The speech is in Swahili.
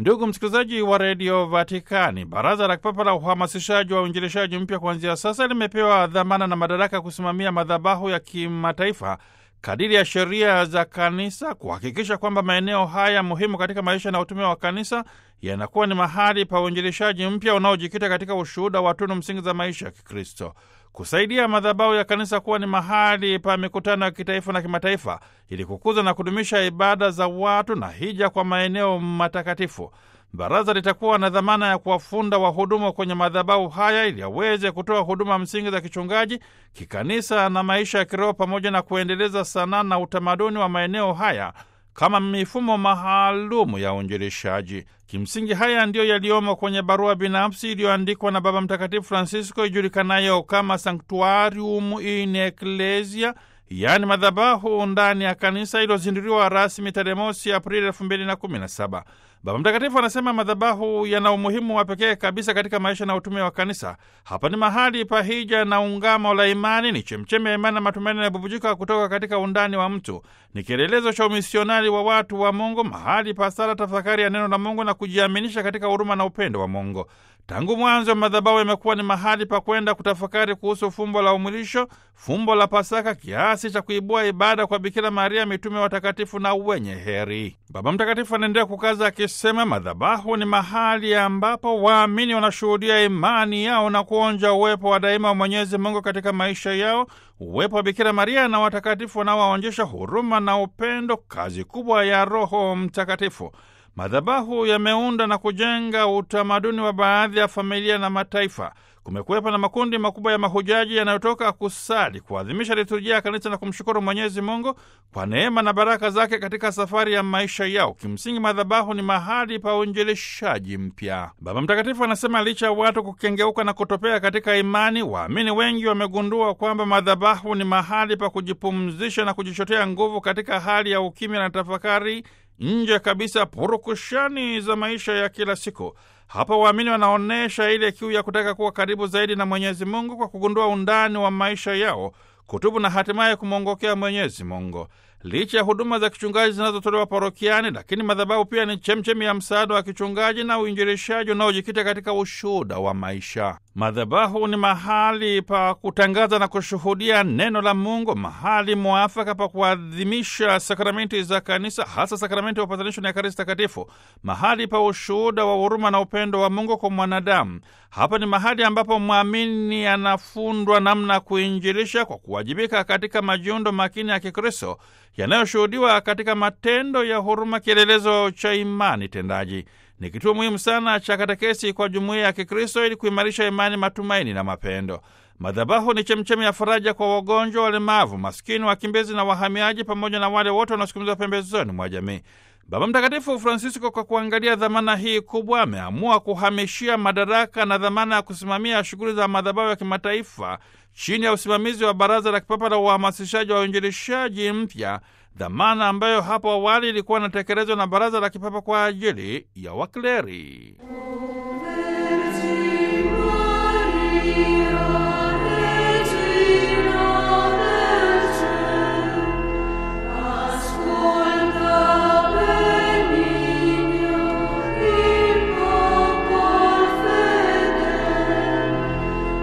Ndugu msikilizaji wa redio Vatikani, baraza la kipapa la uhamasishaji wa uinjilishaji mpya kuanzia sasa limepewa dhamana na madaraka ya kusimamia madhabahu ya kimataifa kadiri ya sheria za kanisa, kuhakikisha kwamba maeneo haya muhimu katika maisha na utume wa kanisa yanakuwa ni mahali pa uinjilishaji mpya unaojikita katika ushuhuda wa tunu msingi za maisha ya Kikristo, kusaidia madhabahu ya kanisa kuwa ni mahali pa mikutano ya kitaifa na kimataifa, ili kukuza na kudumisha ibada za watu na hija kwa maeneo matakatifu. Baraza litakuwa na dhamana ya kuwafunda wahudumu kwenye madhabahu haya ili aweze kutoa huduma msingi za kichungaji, kikanisa na maisha ya kiroho, pamoja na kuendeleza sanaa na utamaduni wa maeneo haya kama mifumo maalumu ya uinjilishaji. Kimsingi, haya ndiyo yaliyomo kwenye barua binafsi iliyoandikwa na Baba Mtakatifu Francisco ijulikanayo kama Sanctuarium in Ecclesia, yaani madhabahu ndani ya kanisa, iliyozinduliwa rasmi tarehe mosi Aprili elfu mbili na kumi na saba. Baba Mtakatifu anasema madhabahu yana umuhimu wa pekee kabisa katika maisha na utume wa kanisa. Hapa ni mahali pa hija na ungamo la imani, ni chemchemi ya imani na matumaini yanayobubujika kutoka katika undani wa mtu, ni kielelezo cha umisionari wa watu wa Mungu, mahali pa sala, tafakari ya neno la Mungu na kujiaminisha katika huruma na upendo wa Mungu. Tangu mwanzo madhabahu yamekuwa ni mahali pa kwenda kutafakari kuhusu fumbo la umwilisho, fumbo la Pasaka, kiasi cha kuibua ibada kwa Bikira Maria, mitume watakatifu na wenye heri. Baba Mtakatifu anaendelea kukaza akisema, madhabahu ni mahali ambapo waamini wanashuhudia imani yao na kuonja uwepo wa daima wa Mwenyezi Mungu katika maisha yao, uwepo wa Bikira Maria na watakatifu wanaowaonyesha huruma na upendo, kazi kubwa ya Roho Mtakatifu. Madhabahu yameunda na kujenga utamaduni wa baadhi ya familia na mataifa. Kumekuwepo na makundi makubwa ya mahujaji yanayotoka kusali, kuadhimisha liturujia ya kanisa na kumshukuru Mwenyezi Mungu kwa neema na baraka zake katika safari ya maisha yao. Kimsingi, madhabahu ni mahali pa uinjilishaji mpya. Baba Mtakatifu anasema licha ya watu kukengeuka na kutopea katika imani, waamini wengi wamegundua kwamba madhabahu ni mahali pa kujipumzisha na kujichotea nguvu katika hali ya ukimya na tafakari nje kabisa purukushani za maisha ya kila siku. Hapa waamini wanaonyesha ile kiu ya kutaka kuwa karibu zaidi na Mwenyezi Mungu kwa kugundua undani wa maisha yao, kutubu na hatimaye kumwongokea Mwenyezi Mungu. Licha ya huduma za kichungaji zinazotolewa parokiani, lakini madhabahu pia ni chemchemi ya msaada wa kichungaji na uinjilishaji unaojikita katika ushuhuda wa maisha. Madhabahu ni mahali pa kutangaza na kushuhudia neno la Mungu, mahali mwafaka pa kuadhimisha sakramenti za kanisa, hasa sakramenti ya upatanisho na Ekaristi Takatifu, mahali pa ushuhuda wa huruma na upendo wa Mungu kwa mwanadamu. Hapa ni mahali ambapo mwamini anafundwa namna ya kuinjilisha kwa kuwajibika katika majiundo makini ya Kikristo yanayoshuhudiwa katika matendo ya huruma, kielelezo cha imani tendaji. Ni kituo muhimu sana cha katekesi kwa jumuiya ya Kikristo ili kuimarisha imani, matumaini na mapendo. Madhabahu ni chemchemi ya faraja kwa wagonjwa, walemavu, maskini, wakimbizi na wahamiaji, pamoja na wale wote wanaosukumizwa pembezoni mwa jamii. Baba Mtakatifu Francisco, kwa kuangalia dhamana hii kubwa, ameamua kuhamishia madaraka na dhamana ya kusimamia shughuli za madhabahu ya kimataifa chini ya usimamizi wa Baraza la Kipapa la Uhamasishaji wa Uinjilishaji Mpya, dhamana ambayo hapo awali ilikuwa inatekelezwa na Baraza la Kipapa kwa ajili ya wakleri.